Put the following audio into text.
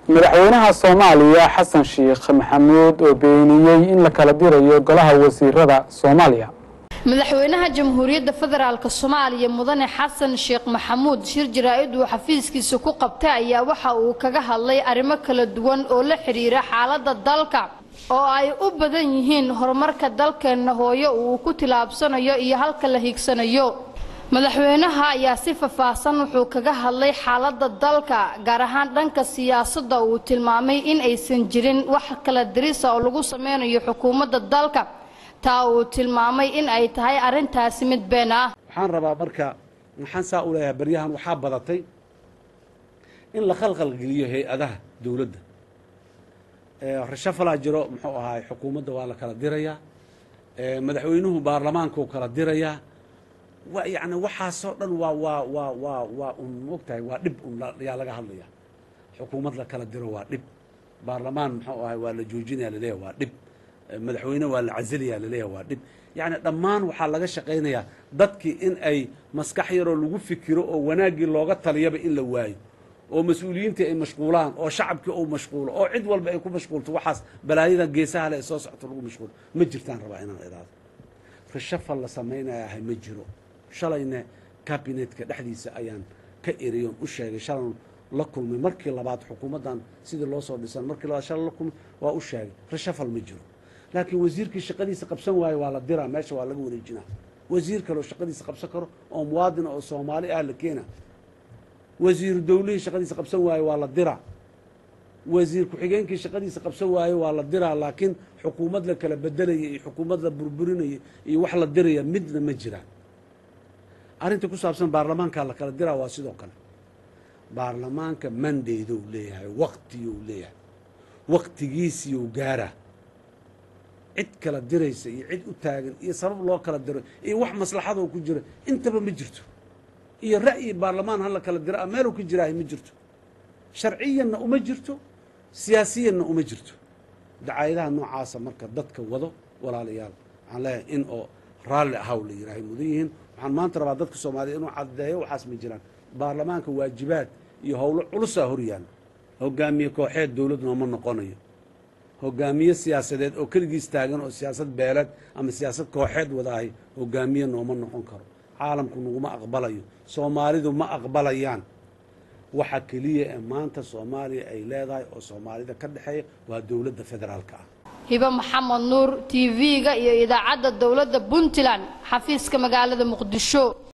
madaxweynaha soomaaliya xasan sheekh maxamuud oo beeniyey in la kala dirayo golaha wasiirada soomaaliya madaxweynaha jamhuuriyadda federaalk soomaaliya mudane xasan sheekh maxamuud shir jaraa-id uu xafiiskiisa ku qabtay ayaa waxa uu kaga hadlay arrimo kala duwan oo la xidhiira xaaladda dalka oo ay u badan yihiin horumarka dalkeenna hooyo uu ku tilaabsanayo iyo halka la hiigsanayo madaxweynaha ayaa si faahfaahsan wuxuu kaga hadlay xaaladda dalka gaar ahaan dhanka siyaasadda uu tilmaamay in aysan jirin wax kala dirisa oo lagu sameynayo xukuumadda dalka taa uu tilmaamay in ay tahay arrintaasi mid been ah waxaan rabaa marka maxaan saa u leeyahay baryahan waxaa badatay in la khalkhalgeliyo hay-adaha dowladda rashafalaa jiro muxuu ahaay xukuumadda waa la kala dirayaa madaxweynuhu baarlamaankuu kala dirayaa wa yacni waxaasoo dhan waa waa waa waa waa un mogtahay waa dhib un yaa laga hadlaya xukuumad la kala diro waa dhib baarlamaan muxuu ahay waa la joojinaya laleeyahay waa dhib madaxweyne waa la casiliyaa laleeyahay waa dhib yacni dhammaan waxaa laga shaqaynayaa dadkii in ay maskax yaroo lagu fikiro oo wanaaggii looga taliyaba in la waayo oo mas-uuliyiintii ay mashquulaan oo shacabkii uu mashquulo oo cid walba ay ku mashquulto waxaas balaayada geesaha le ee soo socto lagu mashquulo ma jirtaan rabaa inaan idaado rashafal la samaynayahay ma jiro shalayna kabinetka dhexdiisa ayaan ka eriyon u sheegay shalan la kulmay markii labaad xukuumaddan sidii loo soo dhisan markii labaad shala la kulmay waa u sheegay rashafal ma jiro laakiin wasiirkii shaqadiisa qabsan waayo waa la diraa meesha waa laga wareejinaa wasiir kaleoo shaqadiisa qabsan karo oo muwaadina oo soomaali ah la keena wasiiru dawlihii shaqadiisa qabsan waayo waa la diraa wasiir ku-xigeenkii shaqadiisa qabsan waayo waa la diraa laakiin xukuumad la kala bedelaya iyo xukuumad la burburinaya iyo wax la diraya midna ma jiraan arrinta ku saabsan baarlamaankaa la kala diraa waa sidoo kale baarlamaanka mandaydou leeyahay waqtiyou leeyahay waqtigiisiyou gaaraa cid kala diraysa iyo cid u taagan iyo sabab loo kala diro iyo wax maslaxadoo ku jira intaba ma jirto iyo ra'yi baarlamaan ha la kala dira meeluu ka jiraahay ma jirto sharciyanna uma jirto siyaasiyanna uma jirto dacaayadaha noocaasa marka dadka wado walaalayaal waxaan leeyahay in oo raalli ahaw la yidhaahay mudan yihiin waxaan maanta rabaa dadka soomaaliya inuu caddeeyo waxaas ma jiraan baarlamaanka waajibaad iyo howlo culusaa hor yaalla hogaamiye kooxeed dowlad nooma noqonayo hogaamiye siyaasadeed oo keligiis taagan oo siyaasad beeleed ama siyaasad kooxeed wadaahay hogaamiye nooma noqon karo caalamku naguma aqbalayo soomaalidu ma aqbalayaan waxa keliya ee maanta soomaaliya ay leedahay oo soomaalida ka dhexeeya waa dowladda federaalka ah hibo maxamed nuur t v-ga iyo idaacadda dowladda puntland xafiiska magaalada muqdisho